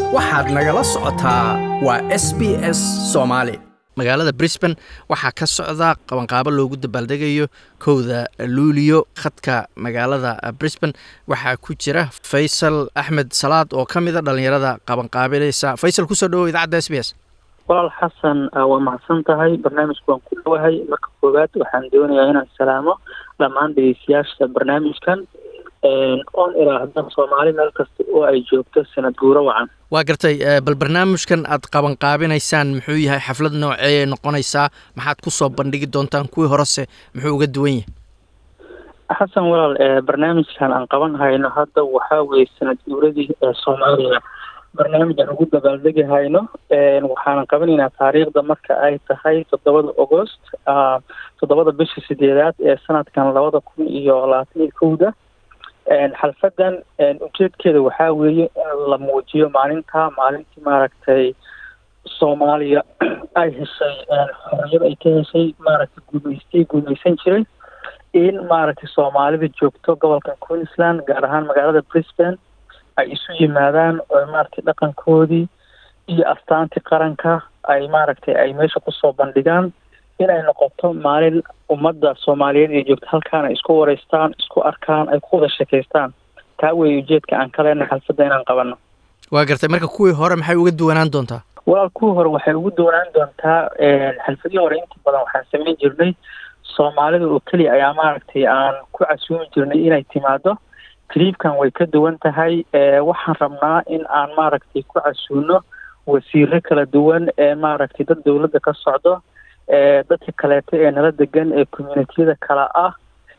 waxaad nagala socotaa waa s b s soomaali magaalada brisban waxaa ka socda qabanqaabo loogu dabaaldegayo kowda luuliyo khadka magaalada brisban waxaa ku jira faysal axmed salaad oo ka mida dhallinyarada qabanqaabilaysa faysal kusoo dhawow idaacadda s b s walaal xasan waa mahadsan tahay barnaamijka waan ku dhowahay marka koowaad waxaan doonayaa inaan salaamo dhammaan dhegeystayaasha barnaamijkan oon ilaahda soomaali meel kasta oo ay joogto sanad guuro wacan waa gartay bal barnaamijkan aad qabanqaabinaysaan muxuu yahay xaflad nooceeyay noqonaysaa maxaad kusoo bandhigi doontaan kuwii horese muxuu uga duwan yahay xasan walaal barnaamijkan aan qaban hayno hadda waxaa weeye sanad guuradii ee soomaaliya barnaamijaan ugu dabaaldegi hayno waxaanan qabanaynaa taariikhda marka ay tahay toddobada agost toddobada bisha sideedaad ee sanadkan labada kun iyo labaatan iyo kowda xalfadan ujeedkeeda waxaa weeye in la muujiyo maalinta maalintii maaragtay soomaaliya ay heshay xorriyad ay ka heshay maaragtay guumeystay guumeysan jiray in maaragtay soomaalida joogto gobolka queensland gaar ahaan magaalada brisbane ay isu yimaadaan oo maaragtay dhaqankoodii iyo astaantii qaranka ay maaragtay ay meesha kusoo bandhigaan inay noqoto maalin ummadda soomaaliyeed ee joogta halkaana isku wareystaan isku arkaan ay ku wada sheekaystaan taa weeye ujeedka aan ka leenahay xalfadda inaan qabano waa gartay marka kuwii hore maxay uga duwanaan doontaa walaal kuwii hore waxay ugu duwanaan doontaa xalfadihii hore inta badan waxaan samayn jirnay soomaalida oo keliya ayaa maaragtay aan ku casuumi jirnay inay timaado triibkan way ka duwan tahay waxaan rabnaa in aan maaragtay ku casuuno wasiiro kala duwan ee maaragtay dad dowladda ka socdo dadka kaleeto ee nala degan ee communitiyada kale ah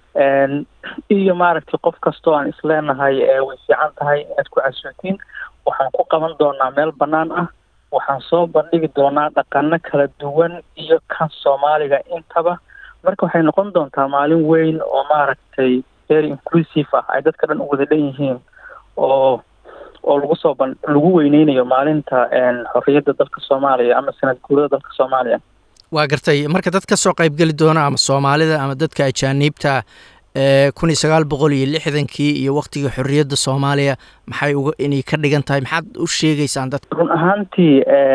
iyo maaragtay qof kastoo aan isleenahay way fiican tahay inaad ku casuutiin waxaan ku qaban doonaa meel bannaan ah waxaan soo bandhigi doonaa dhaqano kala duwan iyo kan soomaaliga intaba marka waxay noqon doontaa maalin weyn oo maaragtay very inclusive ah ay dadka dhan u wada dhan yihiin oo oo lagu soo ban lagu weyneynayo maalinta xorriyadda dalka soomaaliya ama sanad guurada dalka soomaaliya waa gartay marka dad ka soo qaybgeli doona ama soomaalida ama dadka ajaaniibta ee kun iyo sagaal boqol iyo lixdankii iyo waktigii xorriyadda soomaaliya maxay uga inay ka dhigan tahay maxaad u sheegaysaan dadka run ahaantii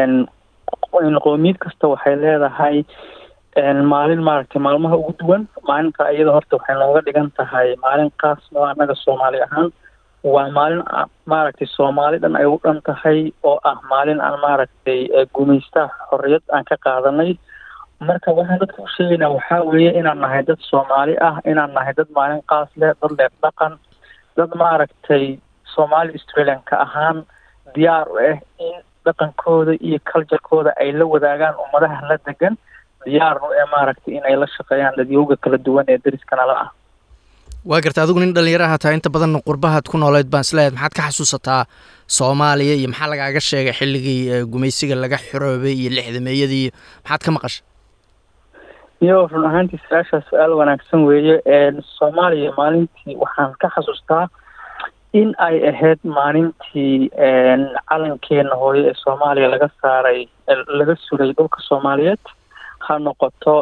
qoomiyad kasta waxay leedahay maalin maaragtay maalmaha ugu duwan maalinta iyada horta waxay nooga dhigan tahay maalin kaas oo annaga soomaali ahaan waa maalin maaragtay soomaali dhan ay u dhan tahay oo ah maalin aan maaragtay gumaystaha xorriyad aan ka qaadanay marka waxaan dadka u sheegaynaa waxaa weeye inaan nahay dad soomaali ah inaan nahay dad maalin qaas leh dad leeb dhaqan dad maaragtay soomaali australianka ahaan diyaar u ah in dhaqankooda iyo culturekooda ay la wadaagaan ummadaha la degan diyaarnu ee maaragtay inay la shaqeeyaan dadyooga kala duwan ee dariskanala ah waa garta adigu nin dhallinyaraha tahay inta badan qurbahaad ku nooleed baan isleeyahay maxaad ka xasuusataa soomaaliya iyo maxaa lagaaga sheegay xilligii gumaysiga laga xoroobay iyo lixdameeyadii maxaad ka maqashay iyo run ahaantii su-aashaa su-aal wanaagsan weeye soomaaliya maalintii waxaan ka xasuustaa in ay ahayd maalintii calankeena hooyo ee soomaaliya laga saaray laga suray dhulka soomaaliyeed ha noqoto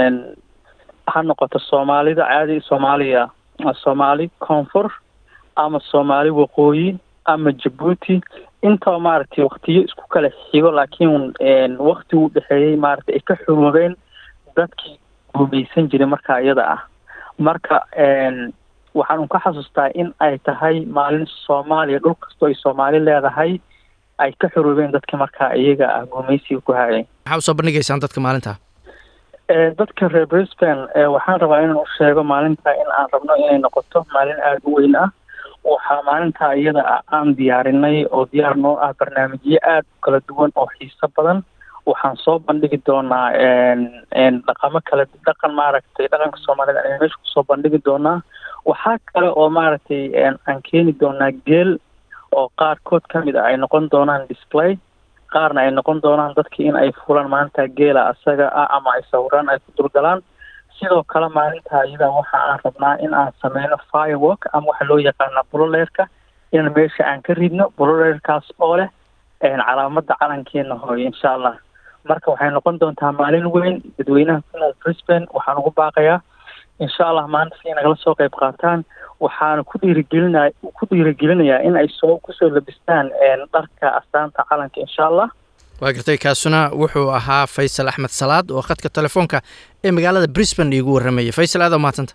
ha noqoto soomaalida caadi soomaaliya soomaali koonfur ama soomaali waqooyi ama jabuuti intaba maaragtay waktiyo isku kala xigo laakiin wakti u dhexeeyey maaragtay ay ka xuroobeen dadkii guumeysan jiray markaa iyada ah marka waxaan ka xasuustaa in ay tahay maalin soomaaliya dhul kastoo ay soomaali leedahay ay ka xuroobeen dadka markaa iyaga ah guumeysiga ku hayay maxaa usoo bandhigaysaan dadka maalinta dadka reer brisbane waxaan rabaa inaan u sheego maalinta in aan rabno inay noqoto maalin aada u weyn ah waxaa maalintaa iyada ah aan diyaarinay oo diyaar noo ah barnaamijyo aada u kala duwan oo xiiso badan waxaan soo bandhigi doonaa dhaqamo kale dhaqan maaragtay dhaqanka soomaalida ayaan meesha kusoo bandhigi doonaa waxaa kale oo maaragtay aan keeni doonaa geel oo qaarkood ka mid ah ay noqon doonaan display qaarna ay noqon doonaan dadkii in ay fulaan maalinta geela asaga ah ama ay sawiraan ay ku dulgalaan sidoo kale maalinta iyada waxa aan rabnaa in aan sameyno firework ama waxa loo yaqaana buloleerka in meesha aan ka ridno buloleerkaas oo leh calaamada calankeena hooyo insha allah marka waxay noqon doontaa maalin weyn dadweynaha ku nool brisbane waxaan ugu baaqayaa insha allah maanta si nagala soo qayb qaataan waxaana ku dhiirigelinaya ku dhiirigelinayaa in ay soo kusoo labistaan dharka astaanta calanka insha allah waa gartay kaasuna wuxuu ahaa faysal axmed salaad oo khadka telefoonka ee magaalada brisbane iigu warramayay faysal aad mahadsanta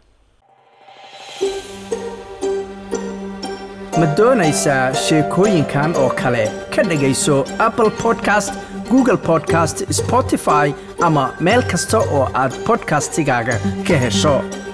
ma doonaysaa sheekooyinkan oo kale ka dhegayso apple podcast google podcast spotify ama meel kasta oo aad podcastigaaga ka hesho